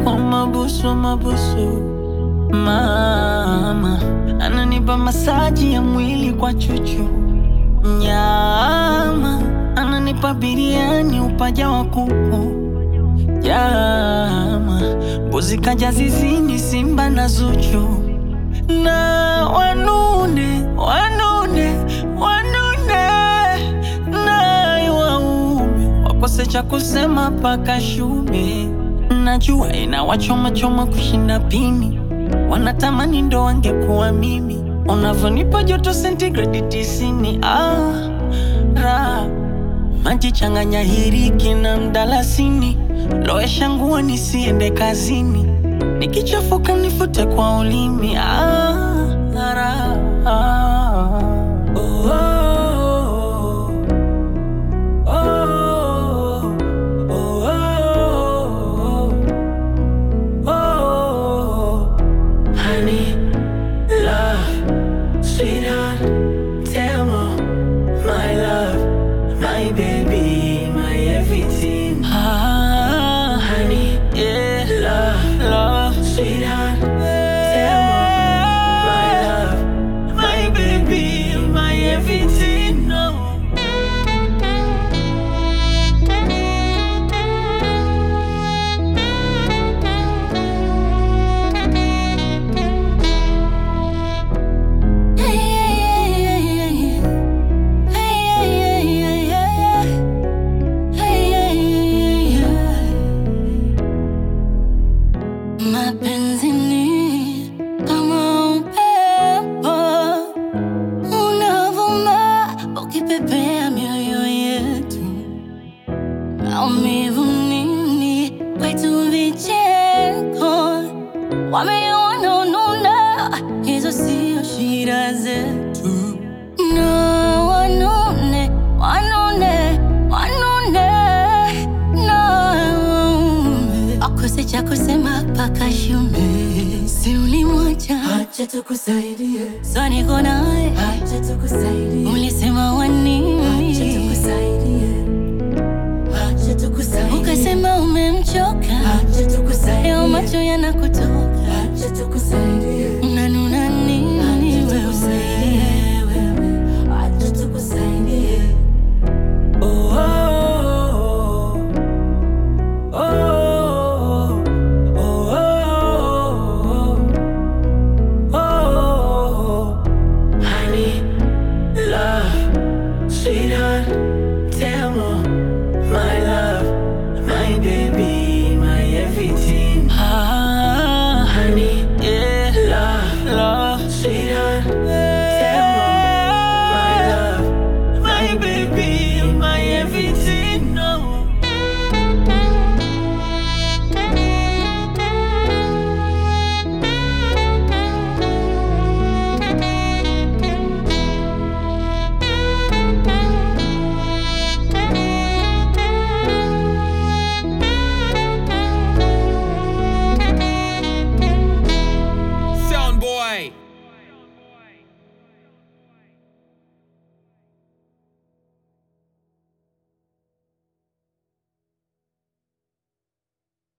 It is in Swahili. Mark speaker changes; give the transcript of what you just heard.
Speaker 1: wa mabusu wa mabusu mama ananipa masaji ya mwili kwa chuchu nyama ananipa biriani upaja wa kuku jama mbuzi kaja zizini simba na zuchu na wanune wanune wanune naye waume wakose cha kusema paka shume najua inawachomachoma kushinda pini wanatamani ndo wangekuwa mimi unavyonipa joto sentigredi tisini ah, ra maji changanya hiriki na mdalasini loesha nguo nisiende kazini nikichafuka nifute kwa ulimi ah, ra, ah. Oh, oh, oh, oh, oh, oh, oh. Honey, love, sweetheart, tell me, my love, my baby, my everything. Ah, honey, yeah, love, love, sweetheart, tell me, my love, my baby, my everything. No.
Speaker 2: Mapenzi ni kama upepo unavuma ukipepea mioyo yetu, maumivu nini kwetu vicheko, wameona ununa, hizo sio shida zetu. No, wanune, wanune, wanune, no akose cha kusema paka shume, si ulimwacha,
Speaker 3: Acha tukusaidie,
Speaker 2: so niko naye,
Speaker 3: acha tukusaidie,
Speaker 2: ulisema wanini,
Speaker 3: acha tukusaidie, acha tukusaidie,
Speaker 2: ukasema umemchoka,
Speaker 3: acha
Speaker 2: leo
Speaker 3: tukusaidie,
Speaker 2: macho yanakutoka,
Speaker 3: acha tukusaidie,
Speaker 2: unanuna